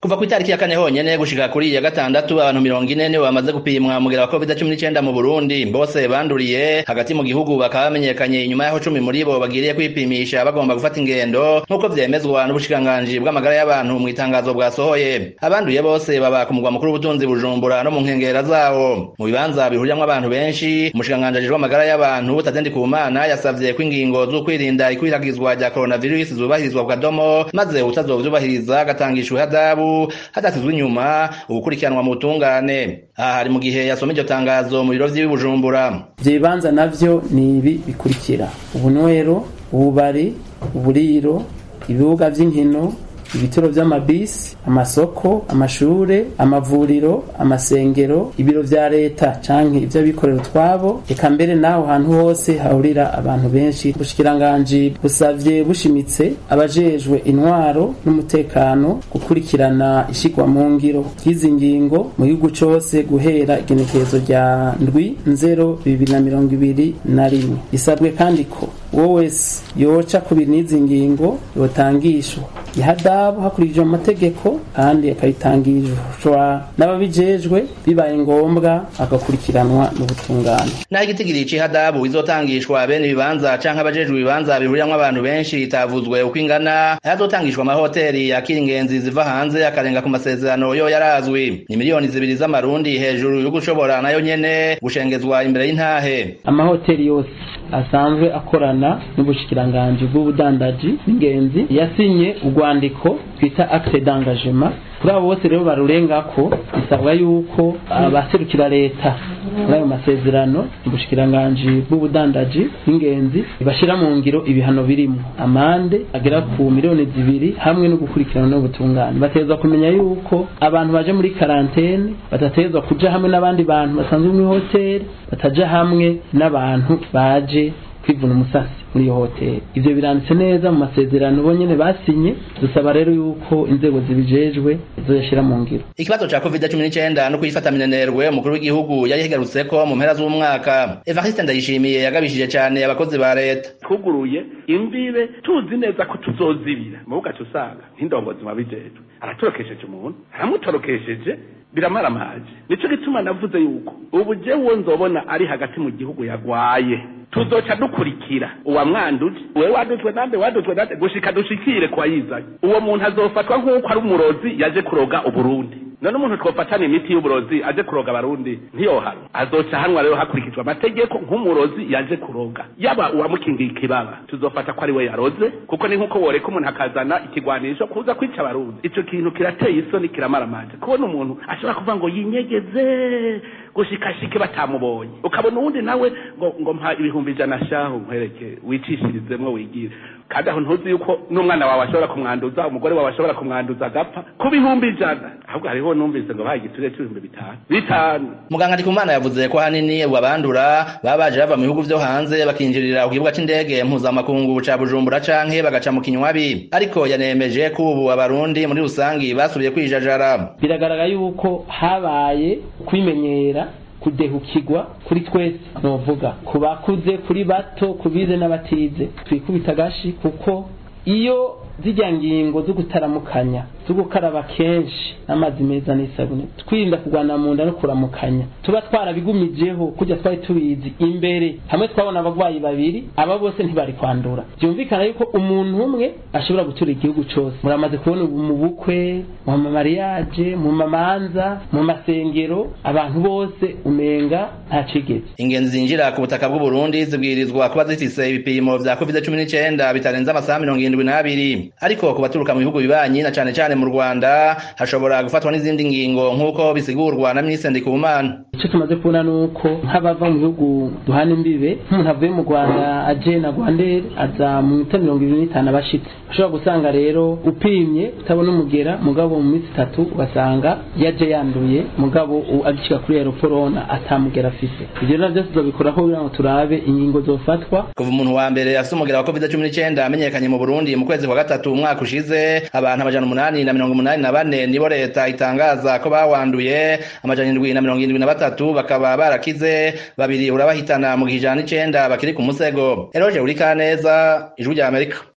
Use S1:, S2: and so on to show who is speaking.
S1: kuva ku itariki ya kane honyene gushika kuri ya gatandatu abantu mirongo ine nibo bamaze gupimwa mugera wa covid cumi n'icenda mu burundi bose banduriye hagati mu gihugu bakaba bamenyekanye inyuma y'aho cumi muri bo bagiriye kwipimisha bagomba gufata ingendo nk'uko vyemezwa n'ubushikiranganji bw'amagara y'abantu mw'itangazo bwasohoye abanduye bose baba ku mugwa mukuru w'ubutunzi bujumbura no mu nkengera zawo mu bibanza bihuriramwo abantu benshi umushikiranganji ajejwe amagara y'abantu tatendi kumana yasavye ko ingingo z'ukwirinda ikwiragizwa rya coronavirus zubahirizwa ku kadomo maze utazovyubahiriza agatangishwa ihadabu hadasizwe inyuma ugukurikiranwa mu butungane aha hari mu gihe yasoma iryo tangazo mu biro vy'ibi bujumbura
S2: ivyo bibanza navyo ni ibi bikurikira ubunywero ububari uburiro ibibuga vy'inkino ibituro vy'amabisi amasoko amashure amavuriro amasengero ibiro vya leta canke ivy'abikorera utwabo eka mbere naho hantu hose hahurira abantu benshi ubushikiranganji busavye bushimitse abajejwe intwaro n'umutekano gukurikirana ishigwa mu ngiro ry'izi ngingo mu gihugu cose guhera igenekerezo rya ndwi nzero bibiri na mirongo ibiri na rimwe bisabwe kandi ko uwo wese yoca kubiri n'izi ngingo yotangishwa ihadabu hakurikijwe amategeko kandi akayitangishwa n'ababijejwe bibaye ngombwa agakurikiranwa n'ubutungane
S1: naho igitigiri c'ihadabu izotangishwa bene ibibanza canke abajejwe ibibanza bihuriramwo abantu benshi itavuzwe uko ingana ayazotangishwa amahoteri yakira ingenzi ziva hanze akarenga ku masezerano yo yarazwi ni miliyoni zibiri z'amarundi hejuru yo gushobora nayo nyene gushengezwa imbere y'intahe
S2: amahoteri yose asanzwe akorana n'ubushikiranganji bw'ubudandaji n'ingenzi yasinye urwandiko twita acte d'engagement kuri abo bose rero barurengako bisabwa yuko abaserukira leta muri ayo masezerano ubushikiranganji bw'ubudandaji n'ingenzi bashira mu ngiro ibihano birimo amande agera ku miliyoni zibiri hamwe no gukurikirana n'ubutungane bategerezwa kumenya yuko abantu baje muri karantene badategerezwa kuja hamwe n'abandi bantu basanzwe mu hoteli bataja hamwe n'abantu baje kwivuna umusasi muri iyo hoteli ivyo biranditse neza mu masezerano bo nyene basinye dusaba rero yuko inzego zibijejwe zoyashira mu ngiro
S1: ikibazo ca covid cumi n'icenda no kuyifata minenerwe umukuru w'igihugu yari yahigarutseko mu mpera z'umwaka evariste ndayishimiye yagabishije cane abakozi ba leta
S3: twuguruye imbibe tuzi neza ko tuzozibira mu bugaca usanga nk'indongozi mabijejwe aratorokesheje umuntu aramutorokesheje biramaramaje nico gituma navuze yuko ubu jewe nzobona ari hagati mu gihugu yagwaye tuzoca dukurikira uwamwanduje wewe wadutwe nande wadutwe nande gushika dushikire kwa yizanye uwo muntu azofatwa nk'uko ari umurozi yaje kuroga uburundi none umuntu twofatana imiti y'uburozi aje kuroga abarundi ntiyohanwa azoca hanwa rero hakurikijwe amategeko nk'umurozi yaje kuroga yaba uwamukingiye ikibaba tuzofata ko ari we yaroze kuko ni nk'uko woreka umuntu akazana ikigwanisho kuza kwica abarundi ico kintu kirateye isoni kiramaramanje kubona umuntu ashobora kuvuga ngo yinyegeze gushikashike batamubonye ukabona uwundi nawe ngo ngo mpa ibihumbi ijana shahu nkwereke wicishirizemwo wigire kandi aho ntuzi yuko n'umwana wawe ashobora kumwanduza umugore wawe ashobora kumwanduza agapfa ku bihumbi ijana ahubwo hariho numvise ngo bahaye igiturire c'ibihumbi bitanu bitanu
S1: muganga ndikumana yavuze ko hanini abandura baba baje bava mu bihugu vyo hanze bakinjirira ku kibuga c'indege mpuzamakungu ca bujumbura canke bagaca mu kinywabi ariko yanemeje ko ubu abarundi muri rusangi basubiye kwijajara
S2: biragaragara yuko habaye kwimenyera kudehukirwa kuri twese novuga ku bakuze kuri bato ku bize n'abatize twikubita agashi kuko iyo zijya ngingo zo gutaramukanya zo gukaraba kenshi n'amazi meza n'isabune twirinda kurwana mu nda no kuramukanya tuba twarabigumijeho kujya twari tubizi imbere hamwe twabona abagwayi babiri aba bose ntibari kwandura byumvikana yuko umuntu umwe ashobora gutura igihugu cose muramaze kubona ubu mu bukwe mu mamariyaje mu mamanza mu masengero abantu bose umenga nta cigeze
S1: ingenzi zinjira ku butaka bw'u Burundi zibwirizwa kuba zifise ibipimo vya covid cumi n'icenda bitarenze amasaha mirongo irindwi n'abiri ariko ku baturuka mu bihugu bibanyi na cane cane mu Rwanda hashobora gufatwa n'izindi ngingo nk'uko bisigurwa na Minisitiri Ndikumana
S2: icyo tumaze kubona ni uko nk'abava mu bihugu duhana imbibe nk'umuntu avuye mu rwanda aje na rwandere aza mu minota mirongo ibiri n'itanu abashitse ushobora gusanga rero upimye utabona umugera mugabo mu minsi itatu ugasanga yaje yanduye mugabo agicika kuri aeroporona atamugera afise ivyo rero vyose tuzobikoraho kugira ngo turabe ingingo zofatwa
S1: kuva umuntu wa mbere afise umugera wa covid cumi n'icenda amenyekanye mu burundi mu kwezi kwa gatatu umwaka ushize abantu amajana umunani na mirongo umunani na bane nibo leta itangaza ko bawanduye amajana indwi na mirongo indwi na batatu bakaba barakize babiri urabahitana mu gihe ijana n'icenda bakiri ku musego eroje uri kaneza ijwi rya amerika